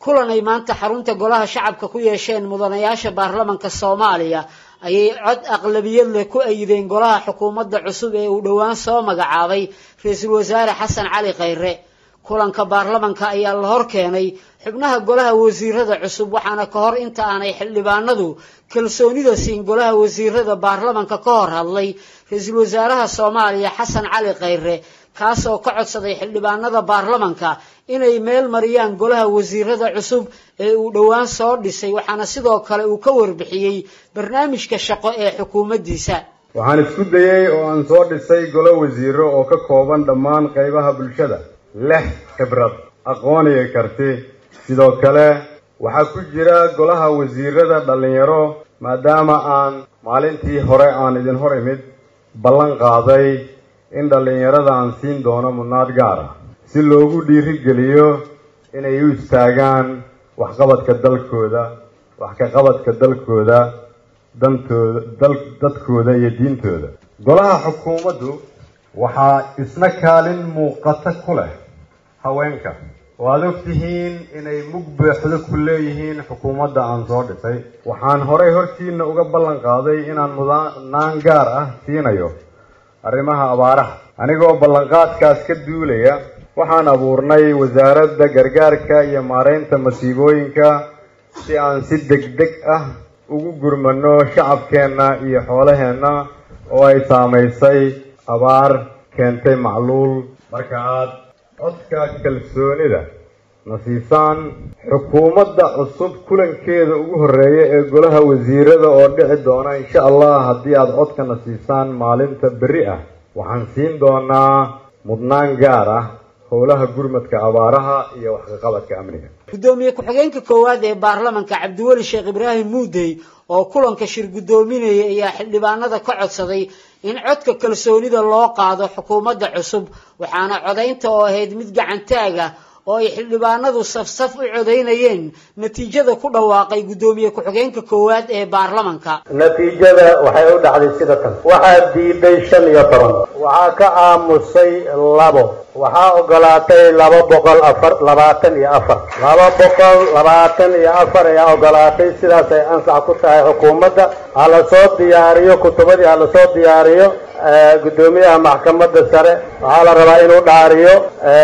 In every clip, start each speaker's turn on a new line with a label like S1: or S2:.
S1: kulan ay maanta xarunta golaha shacabka ku yeesheen mudanayaasha baarlamanka soomaaliya ayay cod aqlabiyad leh ku ayideen golaha xukuumadda cusub ee uu dhowaan soo magacaabay ra-iisul wasaare xasan cali khayre kulanka baarlamanka ayaa la hor keenay xubnaha golaha wasiirada cusub waxaana ka hor inta aanay xildhibaanadu kalsoonida siin golaha wasiirada baarlamanka ka hor hadlay ra-iisul wasaaraha soomaaliya xasan cali khayre kaas oo ka codsaday xildhibaanada baarlamanka inay meel mariyaan golaha wasiirada cusub ee uu dhowaan soo dhisay waxaana sidoo kale uu ka warbixiyey barnaamijka shaqo ee xukuumaddiisa
S2: waxaan isku dayey oo aan soo dhisay golo wasiiro oo ka kooban dhammaan qaybaha bulshada leh khibrad aqoon iyo karti sidoo kale waxaa ku jira golaha wasiirada dhallinyaro maadaama aan maalintii hore aan idin hor imid ballan qaaday in dhallinyarada aan siin doono mudnaad gaar ah si loogu dhiirigeliyo inay u istaagaan waxqabadka dalkooda wax ka qabadka dalkooda dantooda dal dadkooda iyo diintooda golaha xukuumaddu waxaa isna kaalin muuqata ku leh haweenka waad og tihiin inay mug buuxdo ku leeyihiin xukuumadda aan soo dhisay waxaan horay hortiina uga ballan qaaday inaan mudnaan gaar ah siinayo arrimaha abaaraha anigoo ballanqaadkaas ka duulaya waxaan abuurnay wasaaradda gargaarka iyo maaraynta masiibooyinka si aan si degdeg ah ugu gurmano shacabkeenna iyo xoolaheenna oo ay saamaysay abaar keentay macluul marka aad codka kalsoonida na siisaan xukuumadda cusub kulankeeda ugu horreeya ee golaha wasiirada oo dhici doona insha allah haddii aada codka na siisaan maalinta berri ah waxaan siin doonaa mudnaan gaar ah howlaha gurmadka abaaraha iyo waxkaqabadka amniga
S1: guddoomiye ku-xigeenka koowaad ee baarlamanka cabdiweli sheekh ibraahim muudey oo kulanka shir guddoominaya ayaa xildhibaanada ka codsaday in codka kalsoonida loo qaado xukuumadda cusub waxaana codaynta oo ahayd mid gacantaag ah oo ay xildhibaanadu safsaf u codaynayeen natiijada ku dhawaaqay guddoomiye ku-xigeenka koowaad ee baarlamanka
S3: natiijada waxay u dhacday sida tan waxaa diiday shan iyo toban waxaa ka aamusay labo waxaa ogolaatay laba boqol afar labaatan iyo afar laba boqol labaatan iyo afar ayaa ogolaatay sidaas ay ansax ku tahay xukuumadda ha la soo diyaariyo kutubadii ha lasoo diyaariyo guddoomiyaha maxkamadda sare waxaa la rabaa inuu dhaariyo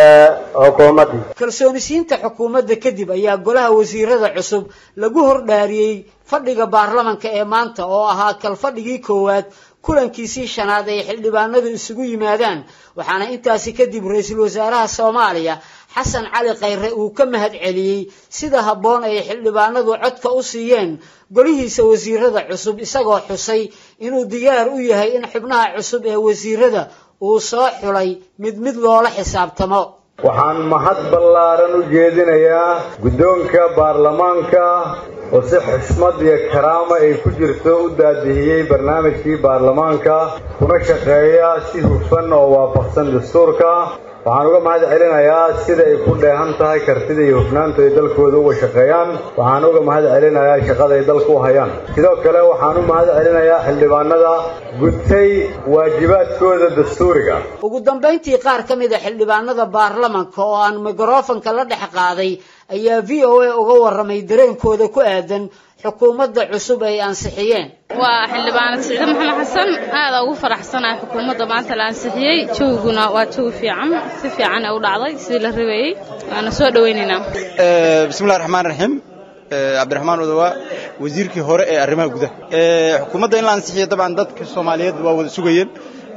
S3: xukuumaddii
S1: kalsoonisiinta xukuumadda kadib ayaa golaha wasiirada cusub lagu hordhaariyey fadhiga baarlamanka ee maanta oo ahaa kalfadhigii koowaad kulankiisii shanaad ay xildhibaanadu isugu yimaadaan waxaana intaasi kadib ra-iisul wasaaraha soomaaliya xasan cali khayre uu ka mahad celiyey sida habboon ay xildhibaanadu codka u siiyeen golihiisa wasiirada cusub isagoo xusay inuu diyaar u yahay in xubnaha cusub ee wasiirada uu soo xulay mid mid loola xisaabtamo
S2: waxaan mahad ballaaran u jeedinayaa guddoonka baarlamaanka oo si xushmad iyo karaama ay ku jirto u daadihiyey barnaamijkii baarlamaanka kuna shaqeeya si hufan oo waafaqsan dastuurka waxaan uga mahad celinayaa sida ay ku dheehan tahay kartida iyo hufnaanta ay dalkooda uga shaqeeyaan waxaan uga mahad celinayaa shaqada ay dalka u hayaan sidoo kale waxaan u mahad celinayaa xildhibaanada gudtay waajibaadkooda dastuuriga
S1: ugu dambayntii qaar ka mid a xildhibaanada baarlamanka oo aan mikrofanka la dhex qaaday ayaa v o a uga warramay dareenkooda ku aadan xukuumadda cusub ay ansixiyeen
S4: waa xildhibaanad siciide maxamed xasan aada ugu faraxsanahay xukuumadda maanta la ansixiyey jawiguna waa jawi fiican si fiican ee u dhacday sidii la rabeeyey waana soo dhawaynaynaa
S5: bismillahi raxmaan raxiim cabdiraxmaan odawaa wasiirkii hore ee arrimaha gudaha xukuumadda in la ansixiyo dabcan dadka soomaaliyeed waa wada sugayeen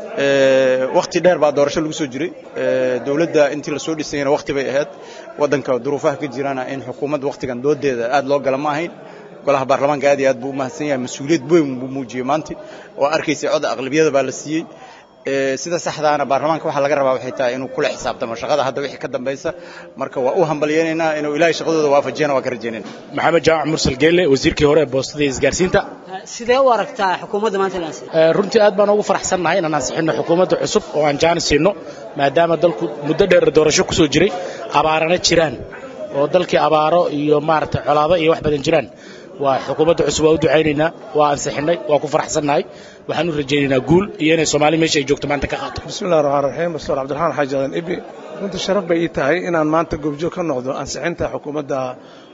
S5: wakhti dheer baa doorasho lagu soo jiray dowladda intii lasoo dhisayna wakhti bay ahayd waddanka duruufaha ka jirana in xukuumadda wakhtigan doodeeda aad loo gala ma ahayn golaha baarlamaanka aad iyo aad buu u mahadsan yahay mas-uuliyad weyn buu muujiyey maanta oo arkaysay cod aqlabiyada baa la siiyey sida saxdaana baarlamaanka waxaa laga rabaa waxay tahay inuu kula xisaabtamo shaqada hadda wixii ka dambaysa marka waa u hambalyaynaynaa inuu ilaahay shaqadooda waafajiyana waa ka rajaynayna
S6: maxamed jaamac mursal geelle wasiirkii hore ee boostada iyo isgaarsiinta
S1: sidee u aragtaa xukuumadda maanta la ansixiyey
S6: runtii aad baan ugu faraxsannahay inaan ansixinno xukuumadda cusub oo aan jaanis siinno maadaama dalku muddo dheer doorasho ku soo jiray abaarana jiraan oo dalkii abaaro iyo maaragtay colaado iyo wax badan jiraan waa xukuumadda cusub waa u ducaynaynaa waa ansixinnay waa ku faraxsannahay waxaan u rajaynaynaa guul iyo inay soomaali meesha ay joogto maanta ka qaato
S7: bismillahi raxmaan raxiim doctor cabdiraxmaan xaaji adan ibi runtii sharaf bay ii tahay inaan maanta goobjoog ka noqdo ansixinta xukuumadda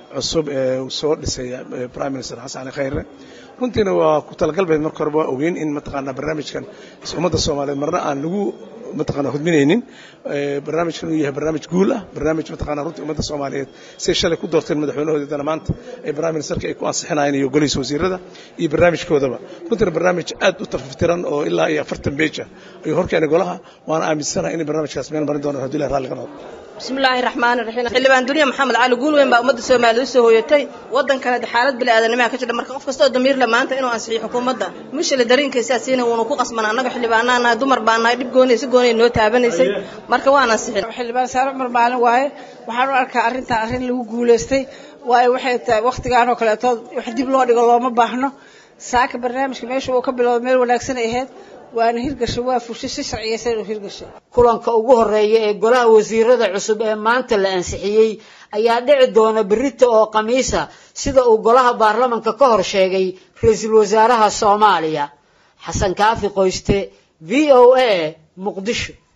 S7: cusub ee uu soo dhisay prime minister xasan cali khayre runtiina waa ku talagalbeed marka horeba waa ogeyn in mataqaanaa barnaamijkan ummadda soomaaliyeed marna aan lagu mataqaanaa hudminaynin barnaamijkan uu yahay barnaamij guul ah barnaamij mataqaanaa runtii ummadda soomaaliyeed say shalay ku doorteen madaxweynahoodana maanta ee prime ministerka ay ku ansixinayeen iyo golihiisa wasiirada iyo barnaamijkoodaba runtiina barnaamij aad u tafaftiran oo ilaa iyo afartan beej ah ayuu horkeenay golaha waana aaminsanahay inay barnaamijkaas meel marin doonaan haddii ilahi raalli ka noqdo
S8: bismillaahi raxmaani raxiim xildhibaan duniya maxamed cali guulweyn baa ummadda soomaaliya usoo hooyatay waddankana xaalad bili aadanimaa ka jira marka qof kastoo damiir le maanta inuu ansixiyo xukuumadda mushale dareenkaysaa siina wuuna ku qasbana annaga xildhibaanaa nahay dumar baa nahay dhib gooniya si gooniya noo taabanaysay marka waan ansixin
S9: xildhibaan saare cumar maalin waaye waxaan u arkaa arrintan arrin lagu guulaystay waayo waxay tahay wakhtigaan oo kaleetood wax dib loo dhigo looma baahno saaka barnaamijka meesha uu ka bilowda meel wanaagsan ay ahayd waana hirgashay waa fushay si sharciyaysan inuu hirgashay
S1: kulanka ugu horeeya ee golaha wasiirada cusub ee maanta la ansixiyey ayaa dhici doona berrita oo khamiisa sida uu golaha baarlamanka ka hor sheegay ra-iisul wasaaraha soomaaliya xasan kaafi qoyste v o a muqdisho